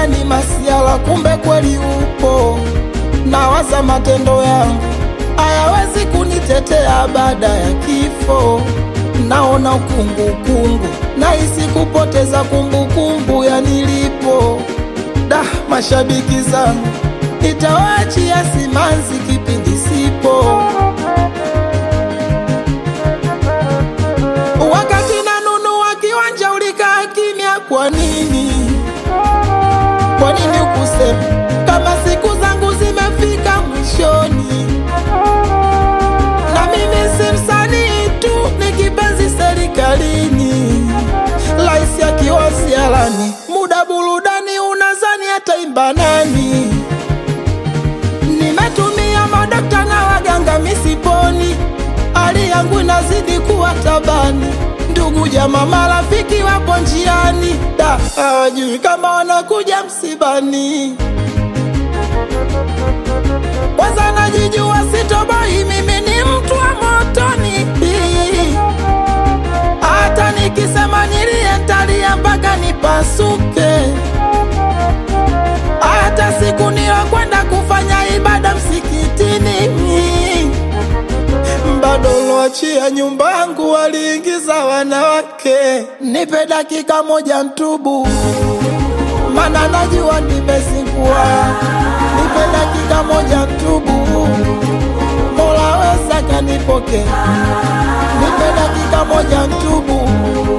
dunia ni masiala, kumbe kweli upo. Nawaza matendo yangu hayawezi kunitetea baada ya kifo. Naona ukungukungu, nahisi kupoteza kumbukumbu ya nilipo. Da, mashabiki zangu nitawaachia simanzi kipindi sipo. Wakati nanunua kiwanja ulikaa kimya, kwa nini? Kwa nini ukusema kama siku zangu zimefika mwishoni? Na mimi si msanii tu, ni kipenzi serikalini. Rais akiwa ziarani, muda burudani, unazani ataimba nani? Nimetumia madokta na waganga misiponi, hali yangu inazidi kuwa tabani. Ndugu jamaa marafiki wapo njiani, da hawajui kama wanakuja msibani. Kwanza najijua sitoboi, mimi ni mtu wa motoni. Hata nikisema nilie ntalia mpaka nipasuke. Hata siku niyokwenda kufanya ibada msikitini, bado loachia nyumba yangu waliingiza wanawake. Nipe dakika moja ntubu, mana najua nimezingua. Nipe dakika moja ntubu, Mola weza kanipoke. Nipe dakika moja ntubu,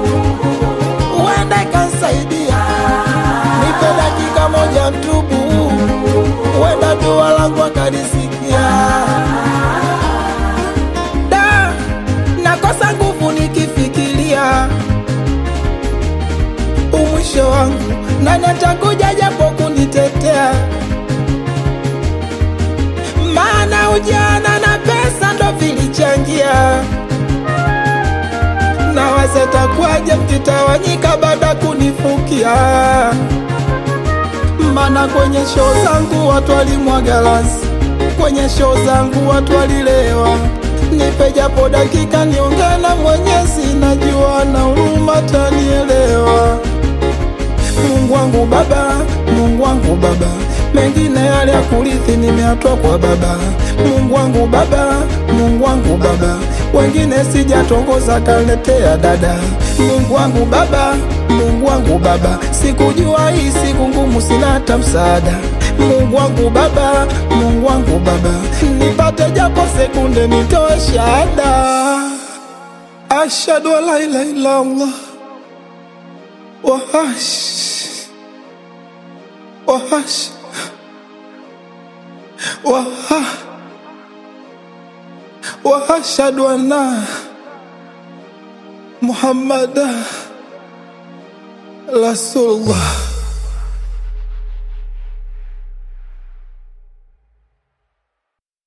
uende kansaidia. Nipe dakika moja ntubu, wenda dua langu akalisikia. Da, nakosa nguvu nikifikiria umwisho wangu, nani atakuja japo kunitetea? Maana ujana na pesa ndo vilichangia na waza takwaje mkitawanyika baada kunifukia. Mana kwenye show zangu watu walimwaga lansi, kwenye show zangu watu walilewa. Nipe japo dakika niongee na Mwenyezi, najua na huruma tanielewa. Mungu wangu Baba, Mungu wangu Baba, mengine yale ya kurithi nimeatoa kwa Baba. Mungu wangu Baba, Mungu wangu Baba, wengine sijatongoza kaletea dada. Mungu wangu Baba, Mungu wangu Baba, sikujua hii siku ngumu, sina hata msaada. Mungu wangu Baba, Mungu wangu Baba, nipate japo sekunde nitoe shahada. Ashhadu an la ilaha illa Allah wahash wahash waha wahashhadu anna Muhammada Rasulullah